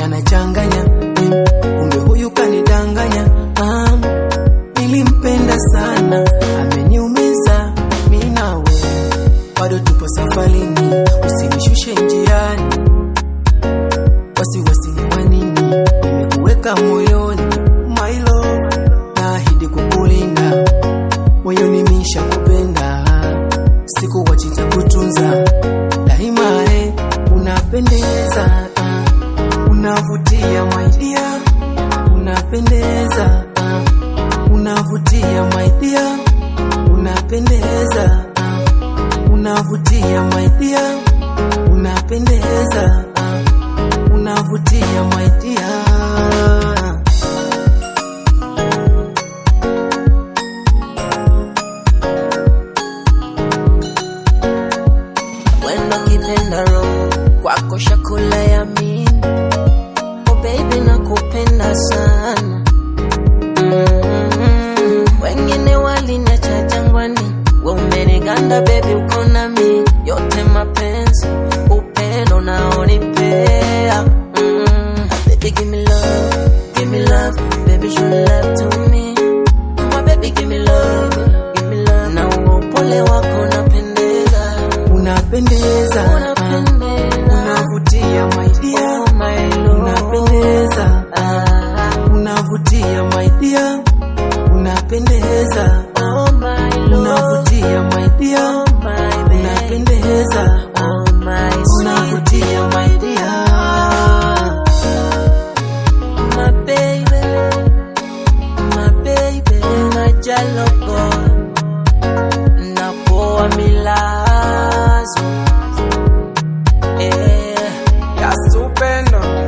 anachanganya mm, kumbe huyu kanidanganya ah, nilimpenda sana ameniumiza mi nawe bado tupo safarini usinishushe njiani wasiwasi ni wa nini nimekuweka moyoni my love naahidi kukulinda moyoni misha kupenda siku wachita kutunza daima eh, unapendeza ah, unavutia my dear unapendeza ah, unavutia my dear unapendeza ah, unavutia my dear unapendeza ah, unavutia my dear Wendo kipenda roho kwako shakula ya mini oh baby nakupenda sana mm wengine waliniacha jangwani we umeniganda baby uko nami yote mapenzi upendo naonipea mm baby give me love give me love baby show love to me my baby give me love give me love na uo upole wako napendeza unapendeza ah, unavutia my dear Oh my Lord. unapendeza Ah, unavutia my dear unapendeza oh my Lord. unavutia my dear Oh my baby. unapendeza Oh my sweet. unavutia my dear My baby. My baby. Najaloko. Napoa milazo. Eh. ya stupendo